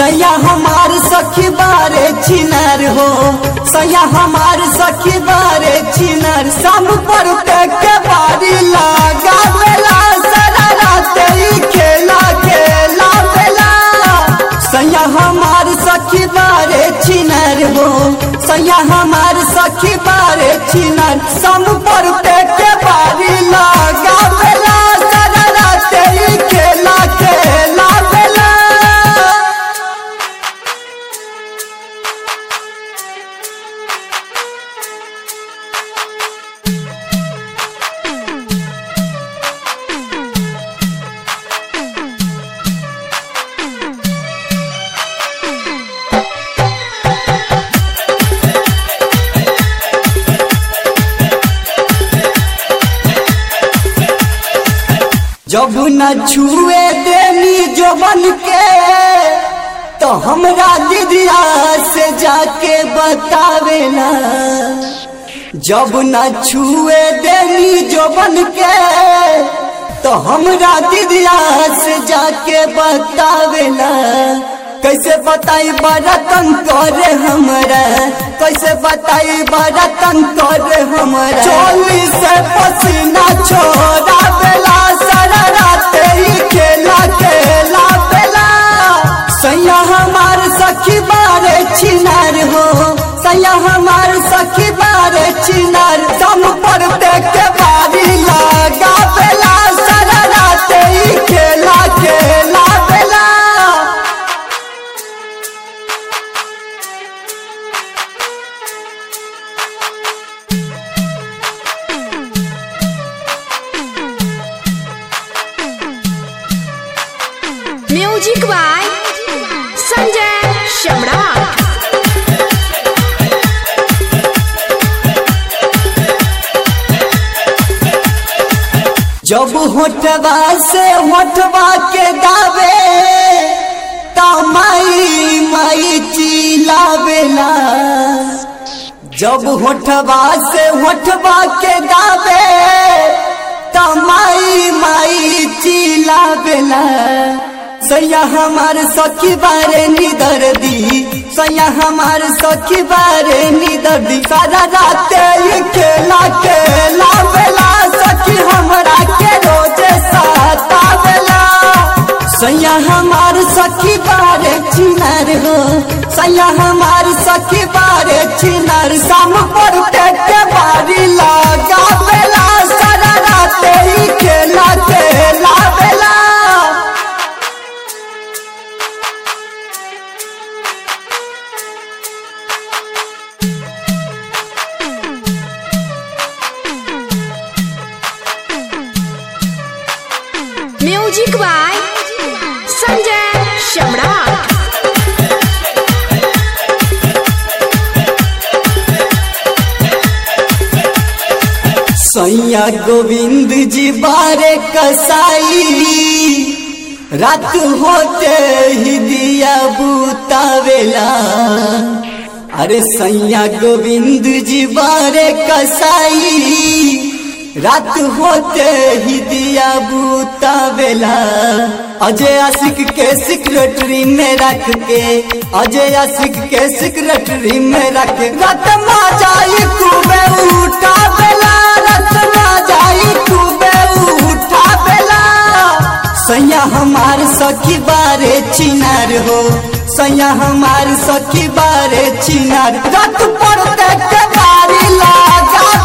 सैया हमार सखी बारे चिनार हो सैया हमार सखी बारे चिनार शाम पर के बारी लगा बेला सारा रात ही खेला खेला बेला सैया हमार सखी बारे चिनार हो सैया हमार सखी बारे चिनार शाम पर के बारी लगा बेला सारा रात ही खेला खेला बेला जब न छुए देनी जबन के तो हमरा दीदिया से जाके बतावेला जब न छुए देनी जबन के तो हमरा दीदिया से जाके बतावेला कैसे बताई बरतन करे हमरा कैसे बताई बरतन करे हमरा चोली से पसीना छोड़ा बेला सारा रात ही खेला खेला बेला सैया हमार सखी बारे चिनार हो सैया हमार सखी बारे चिनार दम पर देख के बारी लगा बेला सारा रात ही खेला खेला बेला म्यूजिक बाय संजय सम्राट जब होठवा से होठवा के दावे ता माई माई चिल्लावेला जब होठवा से होठवा के दावे ता माई माई चिल्लावेला सैया हमार सखी बारे निदर दी सैया हमार सखी बारे निदर दी सारा रात ही खेला खेला बेला सखी हमरा के रोजे साता बेला सैया हमार सखी बारे चिनार हो सैया हमार सखी बारे चिनार शाम पर के बारी लगा बेला सारा रात ही खेला खेला बेला म्यूजिक बाय संजय सम्राट सैया गोविंद जी बारे कसाई रात होते ही दिया बुतावेला अरे सैया गोविंद जी बारे कसाई रात होते ही दिया बुतावेला अजय आशिक के सिक्रेटरी में रख के अजय आशिक के सिक्रेटरी में रख के रात मा जाई खूबे उठा बेला रात मा जाई खूबे उठा बेला सैया हमार सखी बारे चिनार हो सैया हमार सखी बारे चिनार रात पर देख के बारी लगा